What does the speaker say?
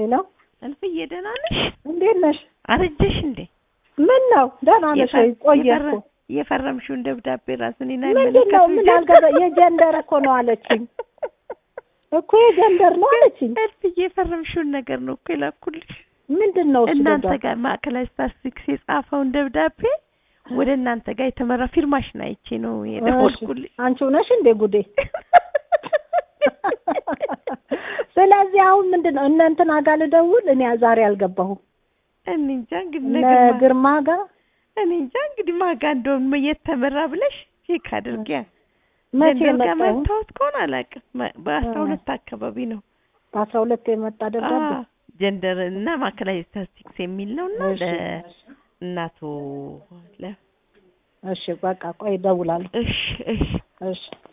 ሄሎ እልፍዬ ደህና ነሽ? እንዴት ነሽ? አረጀሽ እንዴ? ምን ነው ደህና ነሽ ወይ? ቆየ የፈረ- እኮ የፈረምሽውን ደብዳቤ ራሱን ና ምንድን ነው ምን አልገባ የጀንደር እኮ ነው አለችኝ እኮ የጀንደር ነው አለችኝ። እልፍዬ የፈረምሽውን ነገር ነው እኮ የላኩልሽ። ምንድን ነው እሱ እናንተ ደብዳቤ? ጋር ማዕከላዊ ስታትስቲክስ የጻፈውን ደብዳቤ ወደ እናንተ ጋር የተመራ ፊርማሽን አይቼ ነው የደወልኩልሽ። እሺ፣ አንቺው ነሽ እንዴ ጉዴ? ስለዚህ አሁን ምንድን ነው እነ እንትና ጋር ልደውል? እኔ ዛሬ አልገባሁም። እኔ እንጃ እንግዲህ እነ ነገር ማ- ግርማ ጋር እኔ እንጃ እንግዲህ ማጋ እንደውም የተመራ ብለሽ ቼክ አድርጊያ። መቼ ጀንደር ጋር መጣሁ? መታወት ከሆነ አላውቅም። መ- በአስራ አ- ሁለት አካባቢ ነው በአስራ ሁለት የመጣ ደብዳቤ አ- ጀንደር እና ማዕከላዊ ስታትስቲክስ የሚል ነው እና እሺ፣ ለእናቶ ለ እሺ በቃ ቆይ እደውላለሁ። እሺ እሺ እሺ